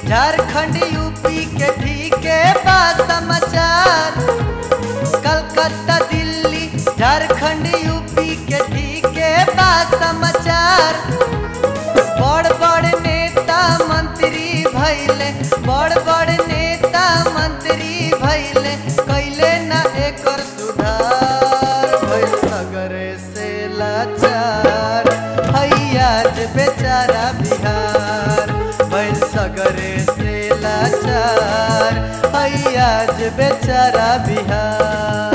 Jharkhand UP के ठीक बा समाचार कलकत्ता दिल्ली झारखंड यूपी के ठीक बा समाचार बड़ बड़ नेता मंत्री भैले बड़ बड़ नेता मंत्री भैले कैले ना एकर सुधार भइल सगरे से लाचार हैयाज बेचारा बिहार भइल सगरे से लाचार हैयाज बेचारा बिहार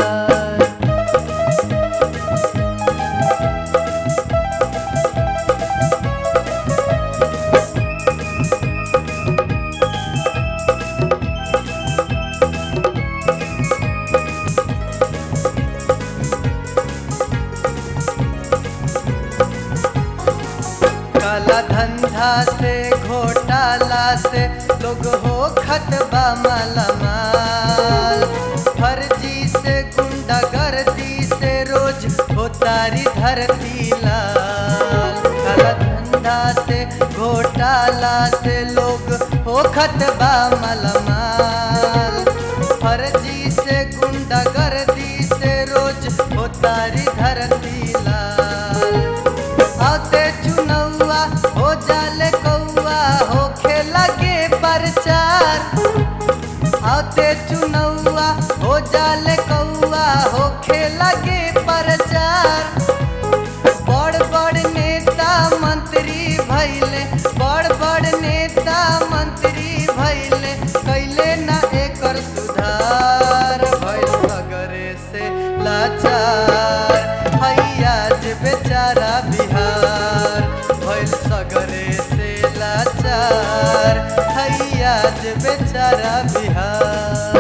काला धंधा से घोटाला से लोग हो खतबा मालामाल फर्जी से गुंडागर्दी से रोज हो तारी धरती लाल काला धंधा से घोटाला से लोग हो खतबा मालामाल फर्जी से गुंडागर्दी से रोज हो तारी धरती लाल आते चुनौआ हो जाले कौआ हो लगे प्रचार आते चुनौआ हो जाले कौआ हो लगे प्रचार बड़ बड़ नेता मंत्री भैले बड़ बड़ नेता मंत्री भैले कैले ना एकर सुधार भइल सगरे से लाचार हैयाज बेचारा बिहार भइल सगरे से लाचार हैयाज बेचारा बिहार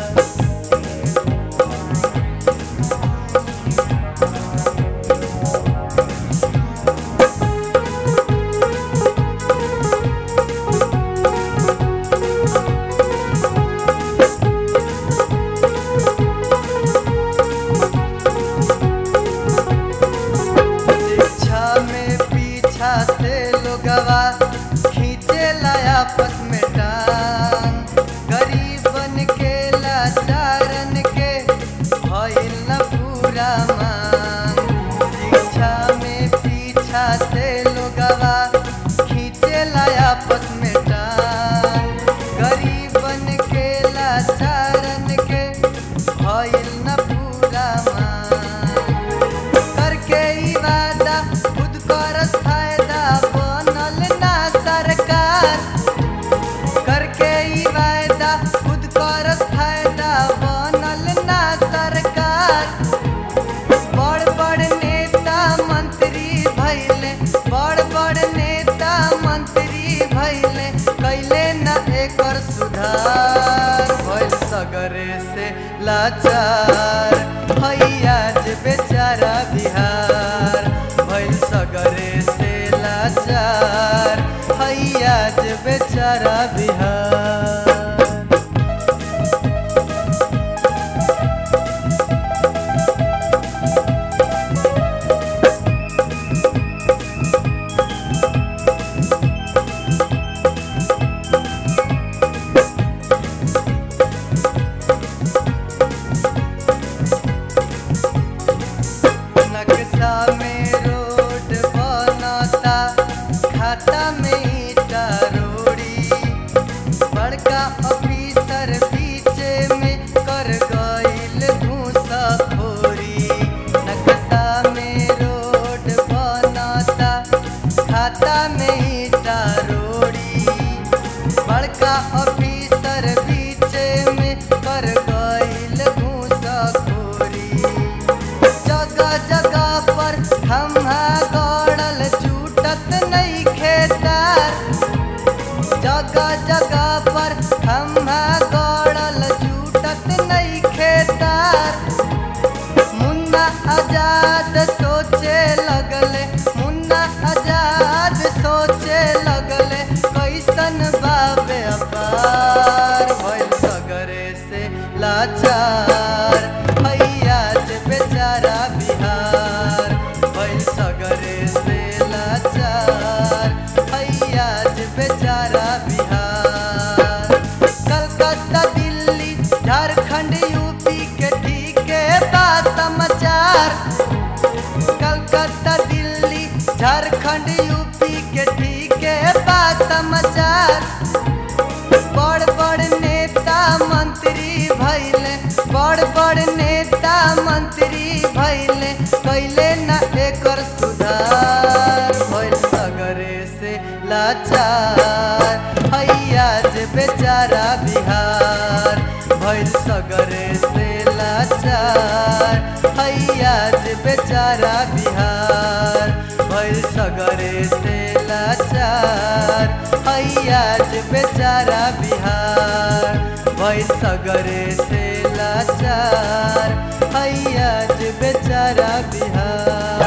शिक्षा में पीछा से लोगवा खींचे लाया आपस में टांग गरीबन के लाचारन के भइल न पूरा मांग शिक्षा में पीछा से लोगवा खींचे लाया आपस में टांग गरीबन के लाचारन के भइल न पूरा मांग करके ई वादा खुद करस फायदा बनल ना सरकार करके ई वादा खुद करस फायदा बनल ना सरकार बड़ बड़ नेता मंत्री भैले बड़ बड़ नेता मंत्री भैले कैले न एकर सुधार भइल सगरे से लाचार हैयाज बेचारा बिहार भइल सगरे से लाचार हैयाज बेचारा बिहार नक्शा में रोड बनता खाता में ईटा रोड़ी बड़का ऑफिसर बीचे में कर गईल घूसखोरी नक्शा में रोड बनता खाता में ईटा रोड़ी बड़का ऑफिसर बीचे में कर गईल घूसखोरी जगह जगह पर हम गड़ल छूटत नहीं खेतार जगह जगह पर हम गड़ल छूटत नहीं खेतार मुन्ना आजाद सोचे लगले मुन्ना आजाद सोचे लगले कैसन बाबे अपार भइल सगरे से लाचार हैयाज बेचारा बिहार भइल सगरे से लाचार हैयाज बेचारा बिहार लाचार हैया जे बेचारा बिहार भइल सगरे से लाचार हैया जे बेचारा बिहार भइल सगरे से लाचार हैया जे बेचारा बिहार भइल सगरे से लाचार हैया जे बेचारा बिहार